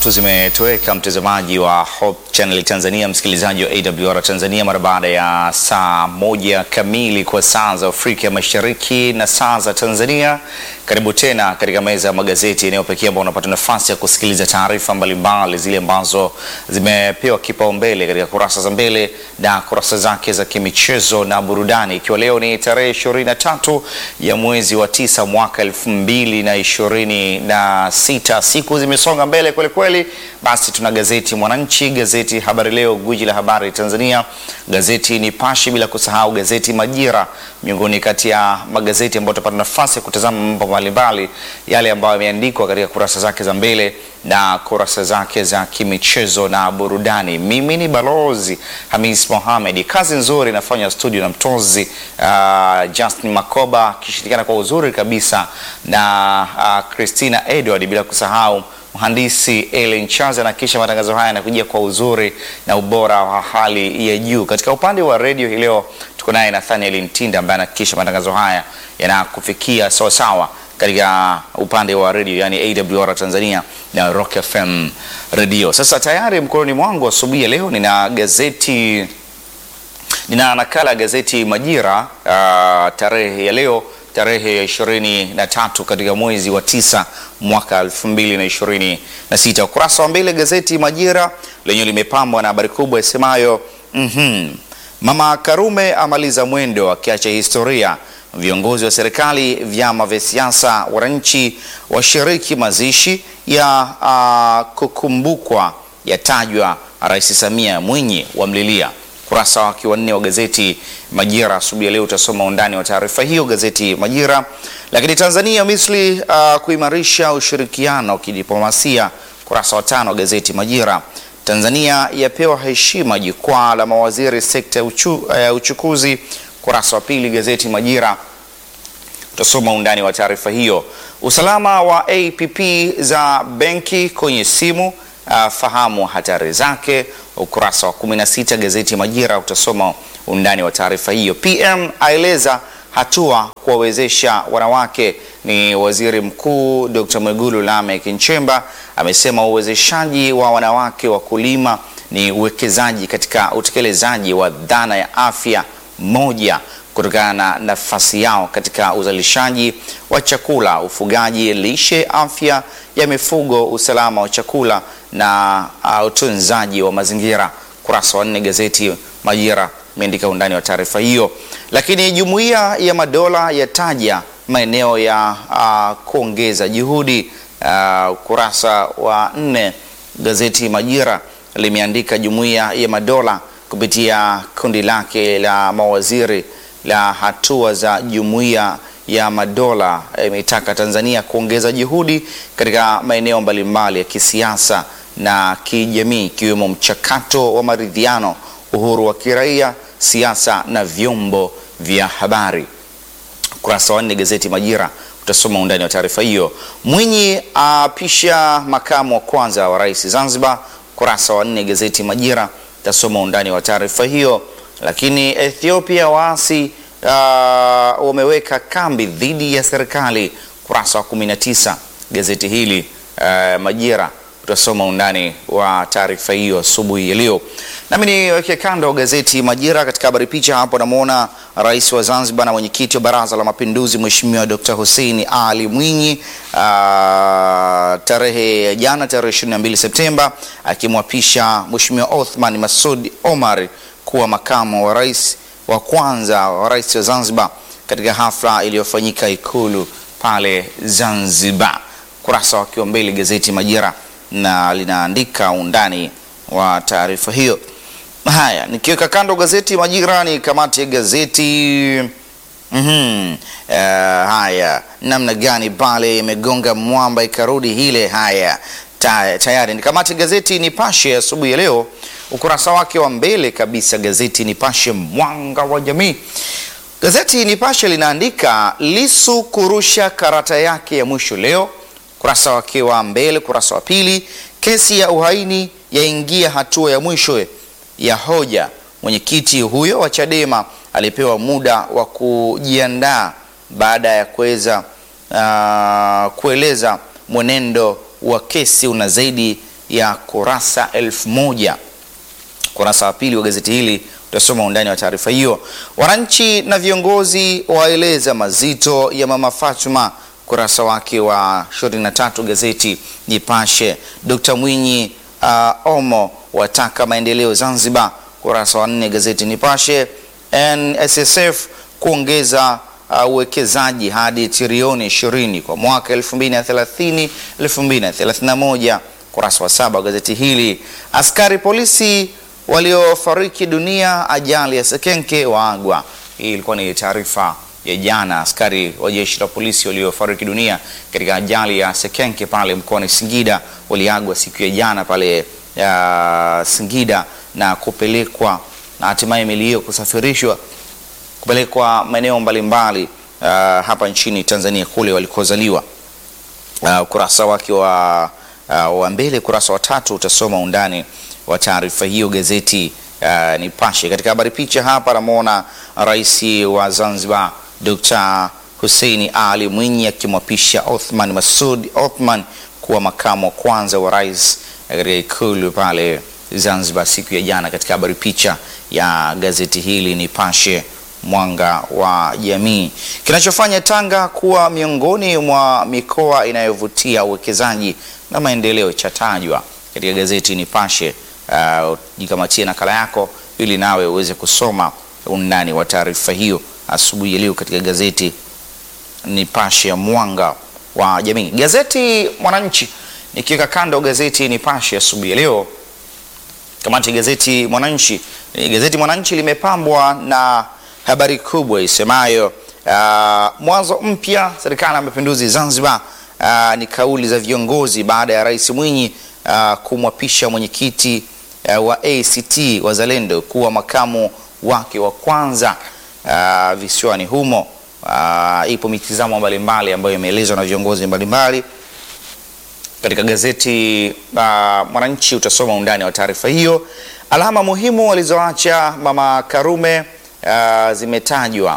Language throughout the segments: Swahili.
tatu zimetoweka, mtazamaji wa Hope Channel Tanzania, msikilizaji wa AWR Tanzania, mara baada ya saa moja kamili kwa saa za Afrika Mashariki na saa za Tanzania. Karibu tena katika meza ya magazeti, eneo pekee ambao unapata nafasi ya kusikiliza taarifa mbalimbali zile ambazo zimepewa kipaumbele katika kurasa za mbele na kurasa zake za kimichezo na burudani, ikiwa leo ni tarehe ishirini na tatu ya mwezi wa tisa mwaka elfu mbili na ishirini na sita. Siku zimesonga mbele kweli kweli. Basi tuna gazeti Mwananchi, gazeti Habari Leo, gwiji la habari Tanzania, gazeti Nipashe, bila kusahau gazeti Majira, miongoni kati ya magazeti ambayo tutapata nafasi ya kutazama mambo mbalimbali yale ambayo yameandikwa katika kurasa zake za mbele na kurasa zake za kimichezo na burudani. Mimi ni balozi Hamis Mohamed. Kazi nzuri inafanywa studio na mtozi uh, Justin Makoba akishirikiana kwa uzuri kabisa na uh, Christina Edward, bila kusahau mhandisi Ellen Chaza na kisha matangazo haya yanakujia kwa uzuri na ubora wa hali ya juu. Katika upande wa redio hii leo tuko naye Nathaniel Ntinda ambaye anahakikisha matangazo haya yanakufikia sawasawa katika upande wa redio yani AWR Tanzania na Rock FM redio. Sasa tayari mkononi mwangu asubuhi ya leo nina gazeti, nina nakala ya gazeti Majira uh, tarehe ya leo tarehe ya ishirini na tatu katika mwezi wa tisa mwaka elfu mbili na ishirini na sita. Ukurasa wa mbele gazeti Majira lenyewe limepambwa na habari kubwa isemayo mm -hmm. Mama Karume amaliza mwendo akiacha historia. Viongozi wa serikali, vyama vya siasa, wananchi washiriki mazishi ya uh, kukumbukwa yatajwa. Rais Samia Mwinyi wamlilia kurasa wake wa nne wa gazeti Majira asubuhi ya leo utasoma undani wa taarifa hiyo gazeti Majira. Lakini Tanzania Misri uh, kuimarisha ushirikiano wa kidiplomasia kurasa wa tano wa gazeti Majira. Tanzania yapewa heshima jukwaa la mawaziri sekta ya uchu, uh, uchukuzi kurasa wa pili gazeti Majira utasoma undani wa taarifa hiyo. Usalama wa APP za benki kwenye simu Uh, fahamu hatari zake, ukurasa wa 16 gazeti Majira utasoma undani wa taarifa hiyo. PM aeleza hatua kuwawezesha wanawake. Ni Waziri Mkuu Dr. Mwigulu Lameck Nchemba amesema uwezeshaji wa wanawake wakulima ni uwekezaji katika utekelezaji wa dhana ya afya moja kutokana na nafasi yao katika uzalishaji wa chakula, ufugaji, lishe, afya ya mifugo, usalama wa chakula na uh, utunzaji wa mazingira. Kurasa wa nne gazeti Majira imeandika undani wa taarifa hiyo. Lakini Jumuiya ya Madola yataja maeneo ya uh, kuongeza juhudi. Ukurasa uh, wa nne gazeti Majira limeandika Jumuiya ya Madola kupitia kundi lake la mawaziri la hatua za Jumuiya ya Madola imetaka e, Tanzania kuongeza juhudi katika maeneo mbalimbali ya kisiasa na kijamii ikiwemo mchakato wa maridhiano, uhuru wa kiraia, siasa na vyombo vya habari. Ukurasa wa nne gazeti Majira utasoma undani wa taarifa hiyo. Mwinyi apisha makamu wa kwanza wa rais Zanzibar. Ukurasa wa nne gazeti Majira utasoma undani wa taarifa hiyo. Lakini Ethiopia waasi uh, wameweka kambi dhidi ya serikali. Kurasa wa 19 gazeti hili uh, Majira utasoma undani wa taarifa hiyo asubuhi ya leo. Nami niweke kando gazeti Majira. Katika habari picha hapo namwona rais wa Zanzibar na mwenyekiti wa Baraza la Mapinduzi Mheshimiwa Dr. Hussein Ali Mwinyi uh, tarehe ya jana tarehe 22 Septemba akimwapisha Mheshimiwa Othman Masud Omar kuwa makamu wa rais wa kwanza wa rais wa Zanzibar katika hafla iliyofanyika Ikulu pale Zanzibar. Kurasa wakiwa mbele gazeti Majira na linaandika undani wa taarifa hiyo. Haya, nikiweka kando gazeti Majira ni kamati ya gazeti mm -hmm. Uh, haya namna gani pale imegonga mwamba ikarudi hile. Haya tayari ni kamati ya gazeti Nipashe asubuhi ya leo ukurasa wake wa mbele kabisa gazeti Nipashe mwanga wa jamii. Gazeti Nipashe linaandika Lisu kurusha karata yake ya mwisho leo, ukurasa wake wa mbele. Ukurasa wa pili, kesi ya uhaini yaingia hatua ya mwisho ya hoja. Mwenyekiti huyo wa Chadema alipewa muda wa kujiandaa baada ya kuweza uh, kueleza mwenendo wa kesi una zaidi ya kurasa elfu moja. Kurasa wa pili wa gazeti hili utasoma undani wa taarifa hiyo. Wananchi na viongozi waeleza mazito ya mama Fatuma, kurasa wake wa 23 gazeti Nipashe. Dkt Mwinyi uh, Omo wataka maendeleo Zanzibar, kurasa wa nne gazeti Nipashe. NSSF kuongeza uwekezaji uh, hadi trilioni 20 kwa mwaka 2030 2031, kurasa wa saba wa gazeti hili. Askari polisi waliofariki dunia ajali ya Sekenke waagwa. Hii ilikuwa ni taarifa ya jana. Askari wa jeshi la polisi waliofariki dunia katika ajali ya Sekenke pale mkoani Singida waliagwa siku ya jana pale ya Singida na kupelekwa na hatimaye mili hiyo kusafirishwa kupelekwa maeneo mbalimbali uh, hapa nchini Tanzania kule walikozaliwa. Uh, ukurasa wake wa, uh, wa mbele kurasa wa tatu utasoma undani wa taarifa hiyo gazeti uh, Nipashe. Katika habari picha hapa namwona Rais wa Zanzibar Dr. Hussein Ali Mwinyi akimwapisha Othman Masud Othman kuwa makamu wa kwanza wa rais katika ikulu pale Zanzibar siku ya jana. Katika habari picha ya gazeti hili Nipashe mwanga wa jamii. Kinachofanya Tanga kuwa miongoni mwa mikoa inayovutia uwekezaji na maendeleo chatajwa katika gazeti Nipashe. Uh, jikamatie nakala yako ili nawe uweze kusoma undani wa taarifa hiyo asubuhi ya leo katika gazeti Nipashe ya mwanga wa jamii. Gazeti Mwananchi, nikiweka kando gazeti Nipashe asubuhi ya leo, kamati gazeti Mwananchi. Gazeti Mwananchi limepambwa na habari kubwa isemayo uh, mwanzo mpya serikali ya mapinduzi Zanzibar. Uh, ni kauli za viongozi baada ya Rais Mwinyi uh, kumwapisha mwenyekiti uh, wa ACT Wazalendo kuwa makamu wake wa kwanza uh, visiwani humo. Uh, ipo mitizamo mbalimbali ambayo imeelezwa na viongozi mbalimbali katika gazeti uh, Mwananchi. Utasoma undani wa taarifa hiyo. Alama muhimu walizoacha Mama Karume uh, zimetajwa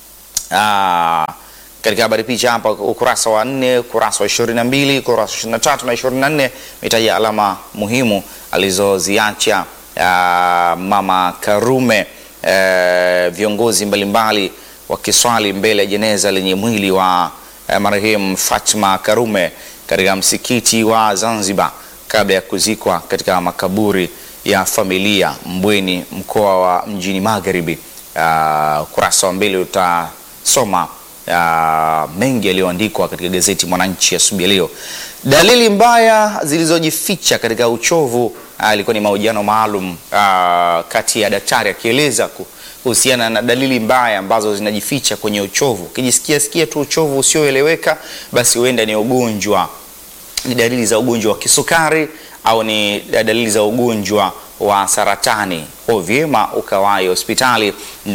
uh, katika habari picha hapa ukurasa wa nne, ukurasa wa ishirini na mbili, ukurasa wa ishirini na tatu na ishirini na nne imetaja alama muhimu alizoziacha uh, Mama Karume. Uh, viongozi mbalimbali wakiswali mbele ya jeneza lenye mwili wa uh, marehemu Fatma Karume katika msikiti wa Zanzibar kabla ya kuzikwa katika makaburi ya familia Mbweni, mkoa wa Mjini Magharibi. Ukurasa uh, wa mbele utasoma uh, mengi yaliyoandikwa katika gazeti Mwananchi asubuhi ya leo. Dalili mbaya zilizojificha katika uchovu ilikuwa uh, ni mahojiano maalum uh, kati ya daktari akieleza kuhusiana na dalili mbaya ambazo zinajificha kwenye uchovu. Ukijisikia sikia tu uchovu usioeleweka, basi huenda ni ugonjwa, ni dalili za ugonjwa wa kisukari au ni dalili za ugonjwa wa saratani. Kwa vyema ukawahi hospitali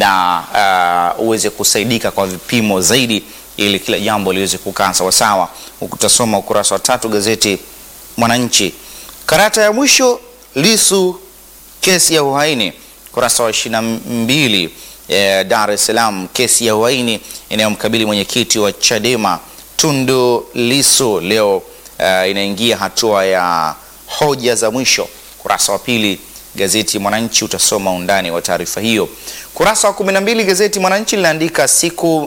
na uh, uweze kusaidika kwa vipimo zaidi, ili kila jambo liweze kukaa sawasawa. Utasoma ukurasa wa tatu gazeti Mwananchi. Karata ya mwisho Lisu kesi ya uhaini, ukurasa wa ishirini na mbili. Eh, Dar es Salaam, kesi ya uhaini inayomkabili mwenyekiti wa Chadema Tundu Lisu leo uh, inaingia hatua ya hoja za mwisho. Kurasa wa pili gazeti Mwananchi utasoma undani wa taarifa hiyo. Kurasa wa 12 gazeti Mwananchi linaandika siku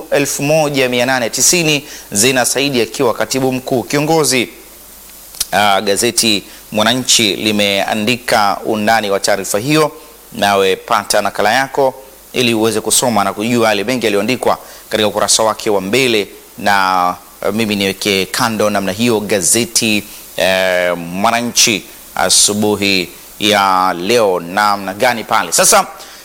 1890 Zena Saidi akiwa katibu mkuu kiongozi. Uh, gazeti Mwananchi limeandika undani wa taarifa hiyo, nawe pata nakala yako ili uweze kusoma na kujua yale mengi yaliyoandikwa katika ukurasa wake wa mbele, na uh, mimi niweke kando namna hiyo gazeti uh, Mwananchi asubuhi ya leo namna gani pale sasa.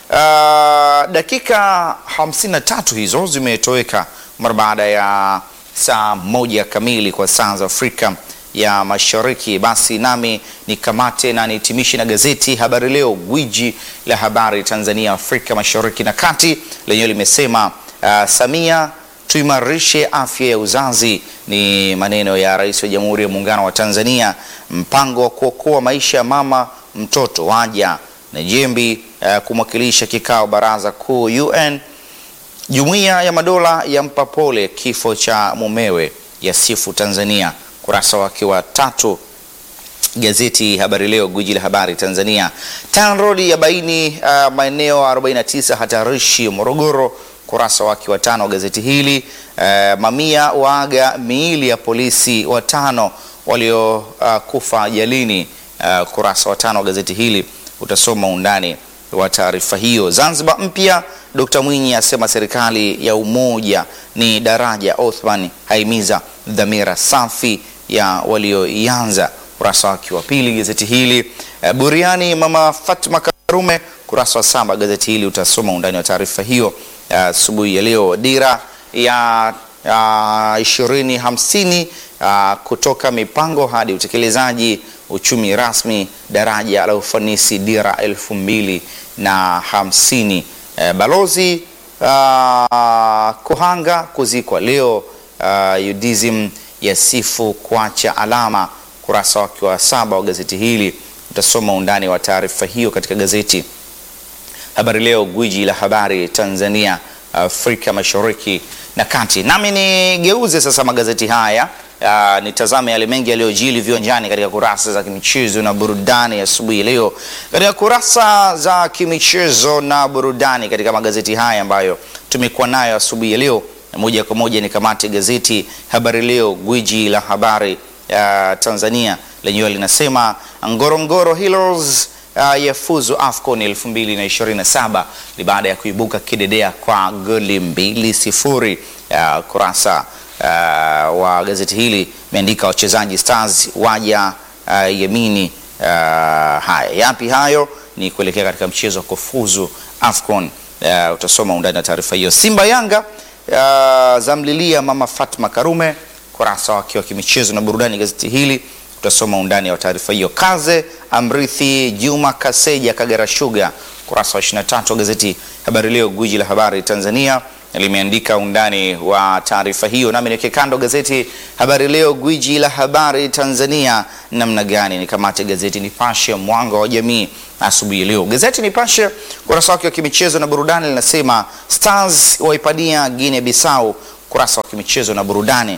Uh, dakika 53 hizo zimetoweka mara baada ya saa moja kamili kwa saa za Afrika ya Mashariki. Basi nami nikamate na nihitimishe na gazeti Habari Leo, gwiji la habari Tanzania, Afrika Mashariki na Kati, lenyewe limesema uh, Samia tuimarishe afya ya uzazi. Ni maneno ya Rais wa Jamhuri ya Muungano wa Tanzania. Mpango wa kuokoa maisha ya mama mtoto waja na Jembi uh, kumwakilisha kikao baraza kuu UN. Jumuiya ya Madola yampa pole kifo cha mumewe, yasifu Tanzania. Kurasa wake wa tatu Gazeti Habari Leo, gwiji la habari Tanzania. TANROADS yabaini uh, maeneo 49 hatarishi Morogoro, kurasa wake wa tano wa gazeti hili. Uh, mamia waaga miili ya polisi watano waliokufa uh, ajalini. Uh, kurasa wa tano wa gazeti hili utasoma undani wa taarifa hiyo. Zanzibar mpya, Dkt Mwinyi asema serikali ya umoja ni daraja. Othman haimiza dhamira safi ya walioianza kurasa wake wa pili gazeti hili. Uh, buriani mama Fatma Karume, kurasa wa saba gazeti hili utasoma undani wa taarifa hiyo asubuhi uh, ya leo. Dira ya ishirini uh, hamsini uh, kutoka mipango hadi utekelezaji, uchumi rasmi, daraja la ufanisi, dira elfu mbili na hamsini. Uh, balozi uh, Kuhanga kuzikwa leo. Uh, UDSM yasifu kuacha alama kurasa wake wa saba wa gazeti hili utasoma undani wa taarifa hiyo katika gazeti Habari Leo, gwiji la habari Tanzania, Afrika Mashariki na Kati. Nami nigeuze sasa magazeti haya uh, nitazame yale mengi yaliyojili viwanjani katika kurasa za kimichezo na burudani asubuhi ya leo, katika kurasa za kimichezo na burudani katika magazeti haya ambayo tumekuwa nayo asubuhi ya leo, na moja kwa moja nikamate gazeti Habari Leo, gwiji la habari Uh, Tanzania lenyewe linasema Ngorongoro Heroes uh, yafuzu AFCON 2027 ni baada ya kuibuka kidedea kwa goli mbili sifuri. Uh, kurasa uh, wa gazeti hili imeandika wachezaji Stars waja uh, Yemini. Uh, haya yapi hayo? Ni kuelekea katika mchezo wa kufuzu AFCON. Uh, utasoma undani na taarifa hiyo. Simba Yanga uh, zamlilia mama Fatma Karume kurasa wake wa kimichezo na burudani gazeti hili utasoma undani wa taarifa hiyo. Kaze amrithi Juma Kaseja Kagera Sugar, kurasa wa 23 wa gazeti Habari Leo, gwiji la habari Tanzania limeandika undani wa taarifa hiyo. Nami niweke kando gazeti Habari Leo, gwiji la habari Tanzania, namna gani nikamate gazeti Nipashe mwanga wa jamii asubuhi leo. Gazeti Nipashe kurasa wake wa kimichezo na burudani linasema Stars waipania Guinea Bissau, kurasa wa kimichezo na burudani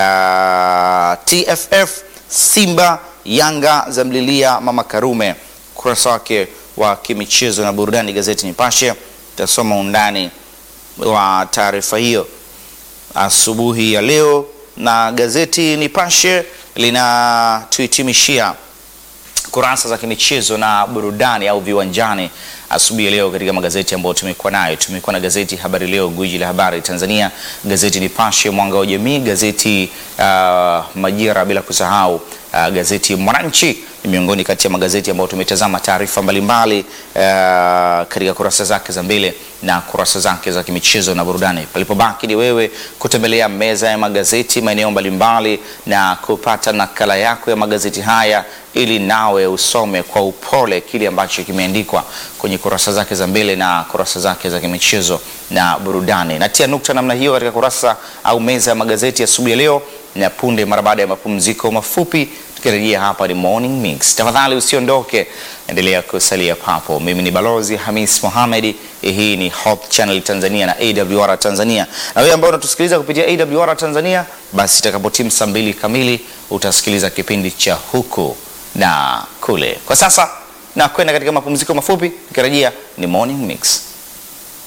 Uh, TFF Simba Yanga zamlilia mama Karume, kurasa wake wa kimichezo na burudani gazeti Nipashe. Tasoma undani wa taarifa hiyo asubuhi ya leo, na gazeti Nipashe linatuhitimishia kurasa za kimichezo na burudani au viwanjani asubuhi ya leo katika magazeti ambayo tumekuwa nayo. Tumekuwa na gazeti Habari Leo, gwiji la habari Tanzania, gazeti Nipashe mwanga wa jamii, gazeti uh, Majira, bila kusahau uh, gazeti Mwananchi ni miongoni kati ya magazeti ambayo tumetazama taarifa mbalimbali uh, katika kurasa zake za mbele na kurasa zake za kimichezo na burudani. Palipobaki ni wewe kutembelea meza ya magazeti maeneo mbalimbali na kupata nakala yako ya magazeti haya ili nawe usome kwa upole kile ambacho kimeandikwa kwenye kurasa zake za mbele na kurasa zake za kimichezo na burudani. Natia nukta namna hiyo katika kurasa au meza ya magazeti asubuhi ya leo, na punde mara baada ya mapumziko mafupi tukirejea hapa ni Morning Mix. Tafadhali usiondoke, endelea kusalia papo. Mimi ni Balozi Hamis Mohamed. Hii ni Hope Channel Tanzania na AWR Tanzania, na wewe ambao unatusikiliza kupitia AWR Tanzania, basi itakapotimu saa mbili kamili utasikiliza kipindi cha huku na kule. Kwa sasa na kwenda katika mapumziko mafupi, tukirejea ni Morning Mix.